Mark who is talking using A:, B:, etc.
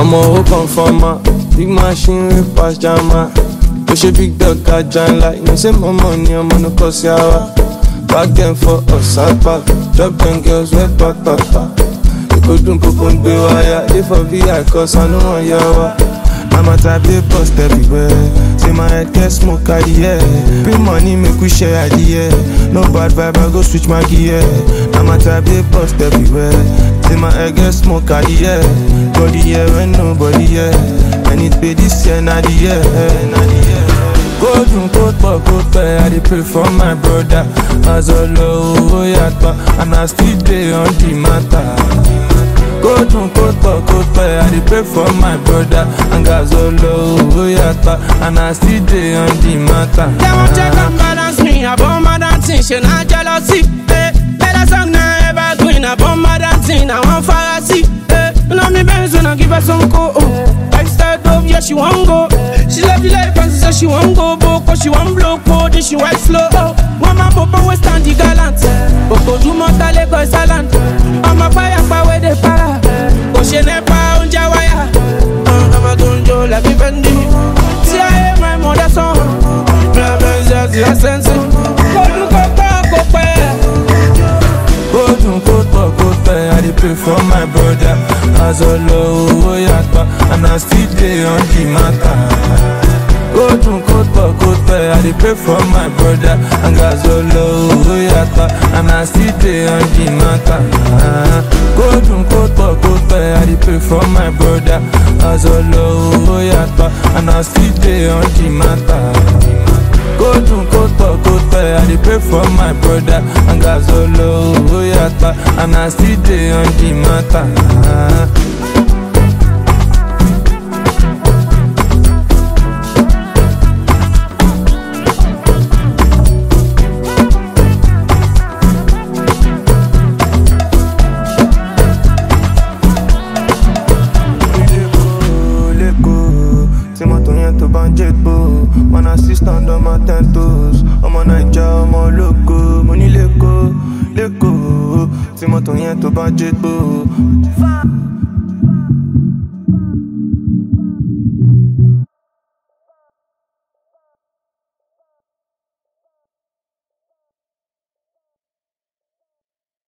A: ọmọ owó kan fọmọ big machine wey pass jama ó ṣe big dog ajá ńlá you know say mọ́mọ́ ni ọmọ ní kò sí àwa back dem for ọ̀sápá drop dem girls wey pàpàpà èkó dùn kókó ń gbé wáyà dey for vi cause àánú wọn yá wa. I'm a type they bust everywhere. Say my head get smoke at the air. Big money make we share at the air. No bad vibe, I go switch my gear. I'm a type they bust everywhere. Say my head get smoke at the air. Body here when nobody here. And it pay this year, not the year. Not the year. Go dun kó pọ̀ kó pẹ́, I dey pray for my brother. Azọlọ owó yàtọ̀, and I still dey on the matter. Go dun kó pọ̀ kó pẹ́, I dey pray for my brother. And Azọlọ owó yàtọ̀, and I still dey on the matter.
B: They won't check and balance me. I bomb my dancing, she not jealousy. Eh. Better song now ever green. I bomb my dancing, I want fantasy. Eh. You know me Benz when I give her some co. Oh. Lifestyle dope, yeah she want go. She love the life and she say she want go boko. She want blow code, then she white slow. Oh. One man popo we stand the gallant. Boko do mota Lagos talent. I'm a fire pa where they para. Go she nepa unja wire. Uh, I'm a gunjo like me bendy. See I hear my mother song. Me a Benz just the sense. Go do go go go pay.
A: Go dun kó pọ̀ kó pẹ́, I dey pray for my brother. Azọlọ owó yàtọ̀, and I still dey on the matter. Go dun kó pọ̀ kó pẹ́, I dey pray for my brother. And Azọlọ owó yàtọ̀, and I still dey on the matter. Go dun kó pọ̀ kó pẹ́, I dey pray for my brother. Azọlọ owó yàtọ̀, and I still dey on the matter. Go dun kó pọ̀ kó pẹ́, I dey pray for my brother. And Azọlọ owó yàtọ̀, and I still dey on the matter. lẹ́kọ̀ọ́ tí mọ́tò yẹn tó bá ń jẹ́gbó one assistant on my ten toes ọmọ naija ọmọ ológo mo ní lẹ́kọ̀ọ́ lẹ́kọ̀ọ́ tí mọ́tò yẹn tó bá ń jẹ́gbó.